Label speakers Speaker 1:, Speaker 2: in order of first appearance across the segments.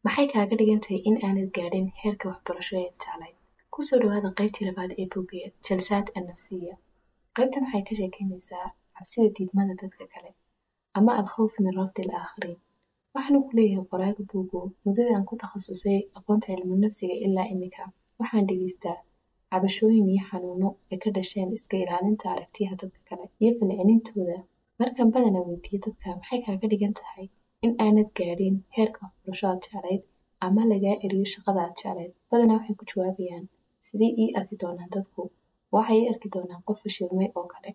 Speaker 1: maxay kaaga dhigan tahay in aanad gaadhin heerka waxbarasho ee jeclayd kusoo dhawaada qaybtii labaad ee bogeya jalsaad annafsiya qaybtan waxay ka sheekeynaysaa cabsida diidmada dadka kale ama alkhawf min rafdi al aakhariin waxaanu ku leeyahay qoraaga buugo muddada aan ku takhasusay aqoonta cilmu nafsiga ilaa imika waxaan dhegeystaa cabashooyin iyo xanuuno ay ka dhasheen iska ilaalinta aragtiyaha dadka kale iyo falcelintooda markaan badanaa weydiiyo dadka maxay kaaga dhigan tahay in aanad gaadhin heerka waxbarasho aad jeclayd ama lagaa eriyo shaqada aad jeclayd badanaa waxay ku jawaabayaan sidee ii arki doonaan dadku waxay ii arki doonaan qof fashilmay oo kale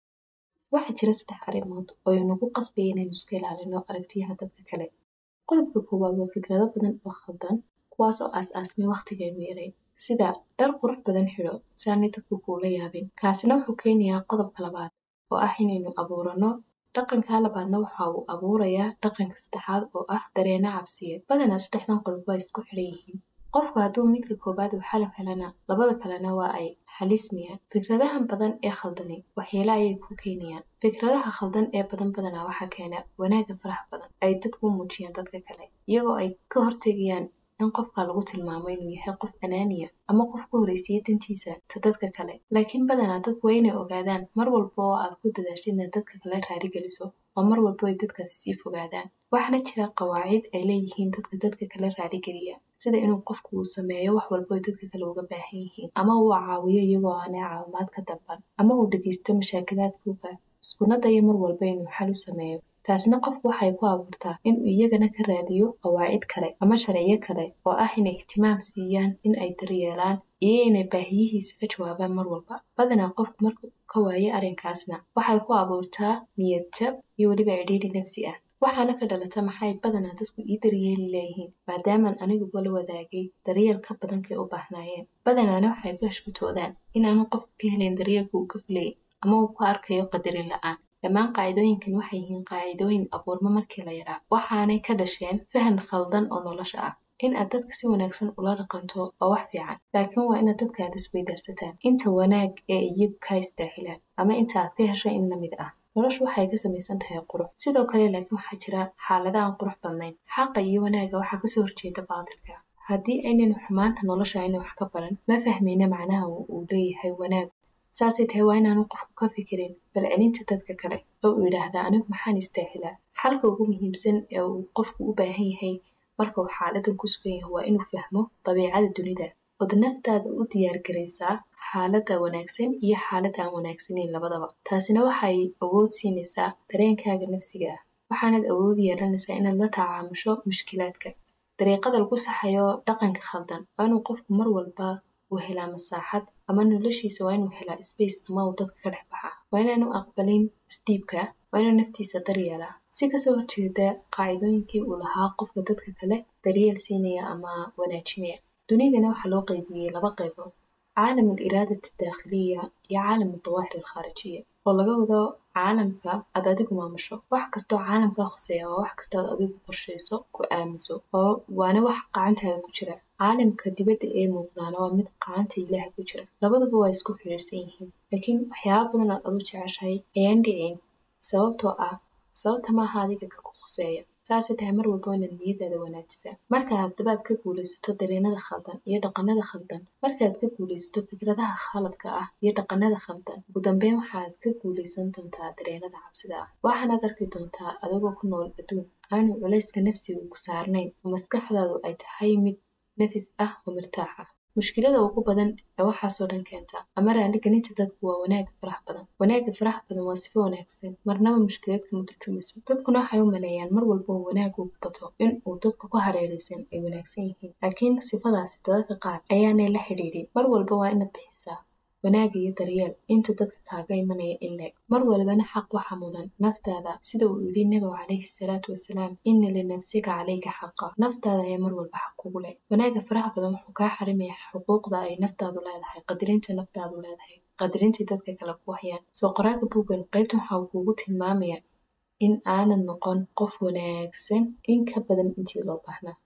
Speaker 1: waxaa jira saddex arrimood oo inagu qasbaya inaynu iska ilaalino aragtiyaha dadka kale qodobka koowaad waa fikrado badan oo khaldan kuwaas oo aas-aasmay wakhtigaynu yaray sida dhar qurux badan xidho si aanay dadku kuula yaabin kaasina wuxuu keenayaa qodobka labaad oo ah inaynu abuurano dhaqanka labaadna waxa uu abuurayaa dhaqanka saddexaad oo ah dareeno cabsiyeed badanaa saddexdan qodob waa isku xidhan yihiin qofku hadduu midka koowaad uu xalaf helana labada kalena waa ay xalismayaan fikradahan badan ee khaldani waxyeelo ayay ku keenayaan fikradaha khaldan ee badan badanaa waxaa keena wanaagga faraha badan ay dadku u muujiyaan dadka kale iyagoo ay ka hortegayaan in qofka lagu tilmaamo inuu yahay qof anaaniya ama qof ka horeysiya dantiisa ta dadka kale laakiin badanaa dadku waa inay ogaadaan mar walba oo aad ku dadaasho inaad dadka kale raaligeliso oo mar walba ay dadkaasi sii fogaadaan waxaana jira qawaacid ay leeyihiin dadka dadka kale raaligeliya sida inuu qofku uu sameeyo wax walba ay dadka kale uga baahan yihiin ama uu caawiyo iyagoo aanay caawimaad ka dalban ama uu dhegeysto mashaakilaadkooga iskuna dayo mar walba inuu xal u sameeyo taasina qofku waxay ku abuurtaa inuu iyagana ka raadiyo qawaacid kale ama sharciyo kale oo ah inay ihtimaam siiyaan in ay daryeelaan iyo inay baahiyihiisa ka jawaabaan mar walba badanaa qofku markuu ka waayo arrinkaasna waxay ku abuurtaa niyad jab iyo weliba cidhiidhi nafsi ah waxaana ka dhalata maxay badanaa dadku ii daryeeli leeyihiin maadaamaan aniguba la wadaagay daryeel ka badankay u baahnaayeen badanaana waxay ku hashkutoodaan inaanu qofka ka helayn daryeelka uu ka filayay ama uu ku arkayo qadarin la-aan dhammaan qaacidooyinkan waxay yihiin qaacidooyin abuurmo markii la yaraa waxaanay ka dhasheen fahan khaldan oo nolosha ah in aad dadka si wanaagsan ula dhaqanto waa wax fiican laakiin waa inaad dadkaada isweydaarsataan inta wanaag ee iyagu kaa istaahilaan ama inta aad ka hesho in lamid ah noloshu waxay ka samaysan tahay qurux sidoo kale laakiin waxaa jira xaalada aan qurux badnayn xaqa iyo wanaaga waxaa kasoo horjeeda baatilka haddii aynaynu xumaanta nolosha ayna wax ka baran ma fahmayna macnaha uu leeyahay wanaag saasay tahay waa inaanu qofku ka fikirin balcelinta dadka kale oo uu yidhaahdaa anigu maxaan istaahilaa xalka ugu muhiimsan ee uu qofku u baahan yahay marka uu xaaladan ku sugan yahay waa inuu fahmo dabiicada dunida ood naftaada u diyaargaraysaa xaaladda wanaagsan iyo xaaladda aan wanaagsanayn labadaba taasina waxay awood siinaysaa dareenkaaga nafsiga ah waxaanaad awood yeelanaysaa inaad la tacaamusho mushkilaadka dariiqada lagu saxayo dhaqanka khaldan waa inuu qofku mar walba uu helaa masaaxad ama noloshiisa waa inuu helaa space ama uu dadka ka dhex baxaa waa inaanu aqbalin isdhiibka waa inuu naftiisa daryeelaa si kasoo horjeeda qaacidooyinkii uu lahaa qofka dadka kale daryeel siinaya ama wanaajinaya dunidana waxaa loo qaybiyey laba qaybood caalam al iraadati daakhiliya iyo caalam aldawaahir alkhaarijiya oo laga wado caalamka aad adigu maamusho wax kastoo caalamkaa khuseeya waa wax kastoo aad adigu qorshayso ku aaminso waana wax qacantaada ku jira caalamka dibadda ee muuqdaana waa mid qacanta ilaaha ku jira labaduba waa isku xidhiirsan yihiin laakiin waxyaaba badan aad adu jeceshahay ayaan dhicin sababtoo ah sababta maaha adiga ka ku khuseeya saasay tahay mar walba inaad niyadaada wanaajisaa marka haddaba aad ka guulaysato dareenada khaldan iyo dhaqanada khaldan markaaad ka guulaysato fikradaha khaladka ah iyo dhaqanada khaldan ugu dambeyn waxaad ka guulaysan doontaa dareenada cabsida ah waxaanaad arki doontaa adigoo ku nool adduun aanu culayska nafsiga ku saarnayn oo maskaxdaadu ay tahay mid nafis ah oo mirtaax ah mushkilada ugu badan ee waxaasoo dhan keenta ama raaligelinta dadku waa wanaagga faraha badan wanaagga faraha badan waa sifo wanaagsan marnaba mushkilad kama turjumayso dadkuna waxay u maleeyaan mar walba uu wanaag ugu bato in uu dadka ku hareeraysan ay wanaagsan yihiin laakiin sifadaasi dadka qaar ayaanay la xidhiidhin mar walba waa inaad bixisaa wanaag iyo daryeel inta dadka kaaga imanaya in leeg mar walbana xaq waxa mudan naftaada sida uu yidhi nebigu calayhi salaatu wasalaam ina linafsika calayka xaqa naftaada ayaa mar walba xaq kugu leh wanaagga faraha badan wuxuu kaa xarimaya xuquuqda ay naftaadu leedahay qadirinta naftaadu leedahay qadirintii dadka kale ku hayaan soo qoraaga buuggan qaybtan waxa uu kugu tilmaamaya in aanad noqon qof wanaagsan in ka badan intii loo baahnaa